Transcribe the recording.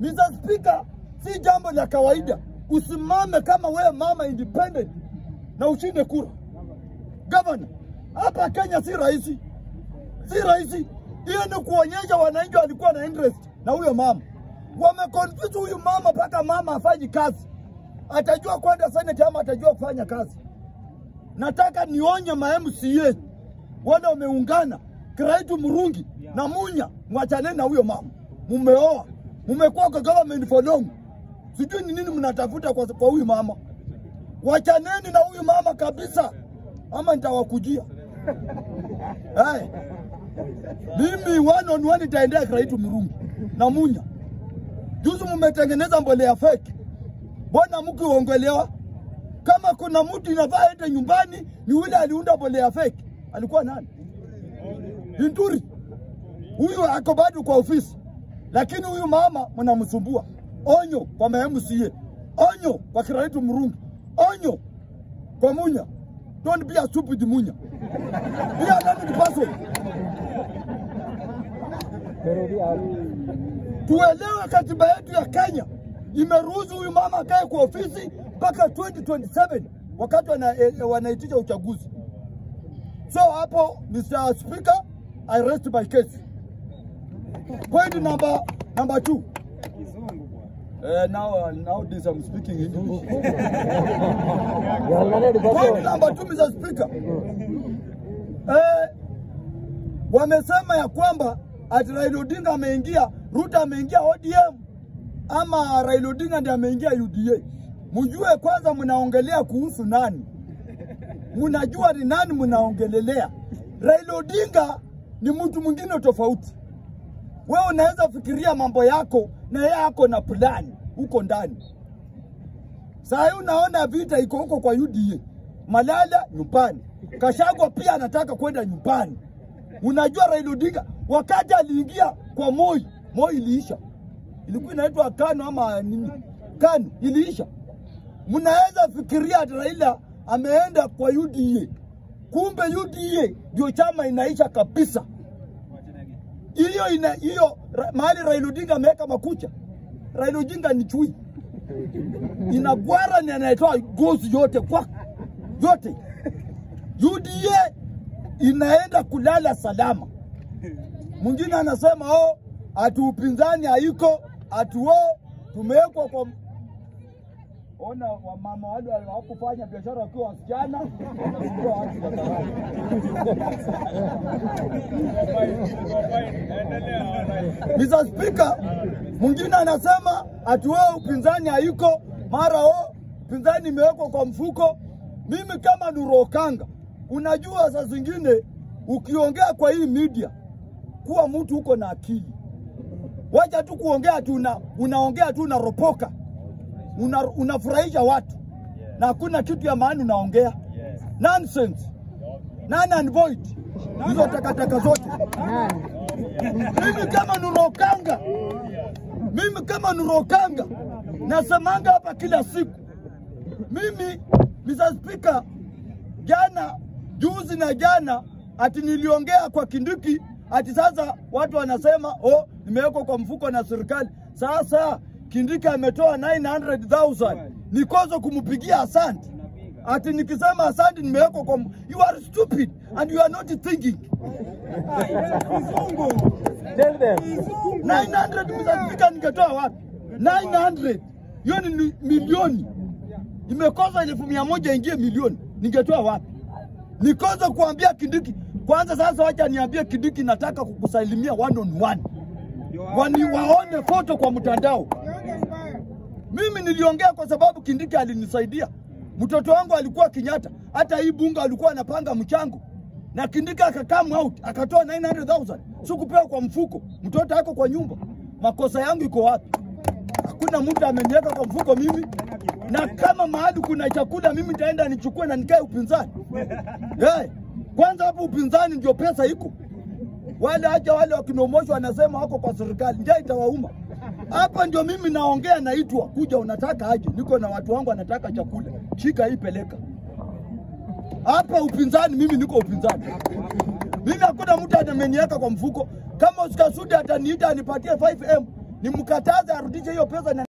Mr. Speaker, si jambo la kawaida usimame kama wewe mama independent na ushinde kura. Gavana, hapa Kenya si rahisi, si rahisi. Hiyo ni kuonyesha wananchi walikuwa na interest na huyo mama, wameconfuse huyu mama mpaka mama afanyi kazi, atajua kwenda senate ama atajua kufanya kazi. Nataka nionye ma MCA wale wameungana Kiraitu Murungi na Munya, mwachaneni na huyo mama. Mumeoa, mumekuwa kwa government for long, sijui ni nini mnatafuta kwa, kwa huyu mama. Wachaneni na huyu mama kabisa, ama nitawakujia. Hey. Mimi one on one itaendea Kiraitu Murungi na Munya. Juzi mumetengeneza mbolea fake, mbona mkiongelewa? Kama kuna mtu inafaa ende nyumbani, ni yule aliunda mbolea fake. Alikuwa nani? Linturi. Huyu ako bado kwa ofisi, lakini huyu mama mnamsumbua. Onyo kwa MCA, onyo kwa Kiraitu Murungi, onyo kwa Munya. Don't be a stupid Munya. Be a learned person. Tuelewe katiba yetu ya Kenya imeruhusu huyu mama akae kwa ofisi mpaka 2027 wakati wana, eh, wanaitisha uchaguzi. So hapo, Mr. Speaker, I rest my case. Point number number two. Uh, now, uh, nowadays I'm speaking English. Point number two, Mr. Speaker. Eh, wamesema ya kwamba ati Raila Odinga ameingia, Ruto ameingia ODM ama Raila Odinga ndiye ameingia UDA. Mjue kwanza mnaongelea kuhusu nani, mnajua ni nani mnaongelelea. Raila Odinga ni mtu mwingine tofauti. Wewe unaweza fikiria mambo yako na yeye ako na plani huko ndani. Saa hii unaona vita iko huko kwa UDA, Malala nyumbani, Kashagwa pia anataka kwenda nyumbani. Unajua Raila Odinga wakati aliingia kwa Moi, Moi iliisha, ilikuwa inaitwa KANU ama nini, KANU iliisha. Mnaweza fikiria ati Raila ameenda kwa UDA, kumbe UDA ndio chama inaisha kabisa. Hiyo ina hiyo ra- mahali Raila Odinga ameweka makucha. Raila Odinga ni chui, inagwara ni anayetoa gozi yote kwa yote. UDA inaenda kulala salama. Mwingine anasema oh, ati upinzani haiko, ati oh, tumewekwa kwa ona wamama wale hawakufanya biashara wakiwa wasichana wanasumbua watu barabarani. Mr. Speaker, mwingine anasema ati wewe upinzani haiko, mara o upinzani imewekwa kwa mfuko. Mimi kama Nurokanga, unajua saa zingine ukiongea kwa hii media, kuwa mtu uko na akili. Wacha tu kuongea tu una, unaongea tu unaropoka, una, unafurahisha watu na hakuna kitu ya maana unaongea nonsense, none and void, hizo takataka zote. Mimi kama Nurokanga, mimi kama Nurokanga nasemanga hapa kila siku. Mimi Mr. Speaker, jana juzi na jana ati niliongea kwa Kindiki ati sasa watu wanasema oh, nimewekwa kwa mfuko na serikali. Sasa Kindiki ametoa 900,000 nikozo kumpigia asante. Ati nikisema asante nimewekwa kwa mfuko. You are stupid and you are not thinking. Tell them. 900 Mr. Speaker, ningetoa wapi? 900 hiyo ni ni milioni, imekosa elfu mia moja ingie milioni, ningetoa wapi? Nikosa kuambia Kindiki kwanza. Sasa wacha niambie Kindiki, nataka kukusalimia one on one, wani waone foto kwa mtandao. Mimi niliongea kwa sababu Kindiki alinisaidia. Mtoto wangu alikuwa Kenyatta, hata hii bunga alikuwa anapanga mchango na Kindiki akakam out akatoa 900,000 sikupewa kwa mfuko, mtoto ako kwa nyumba. Makosa yangu iko wapi? Hakuna mtu ameniweka kwa mfuko mimi, na kama mahali kuna chakula mimi nitaenda nichukue na nikae upinzani. Hey, kwanza hapo upinzani ndio pesa iko. Wale acha wale wakinomoshwa wanasema wako kwa serikali, njaa itawauma. Hapa ndio mimi naongea, naitwa kuja, unataka aje? Niko na watu wangu wanataka chakula, shika hii, peleka hapa upinzani. Mimi niko upinzani, mimi hakuna mtu ameniweka kwa mfuko. Kama Oscar Sudi ataniita anipatie 5M nimkataze arudishe hiyo pesa na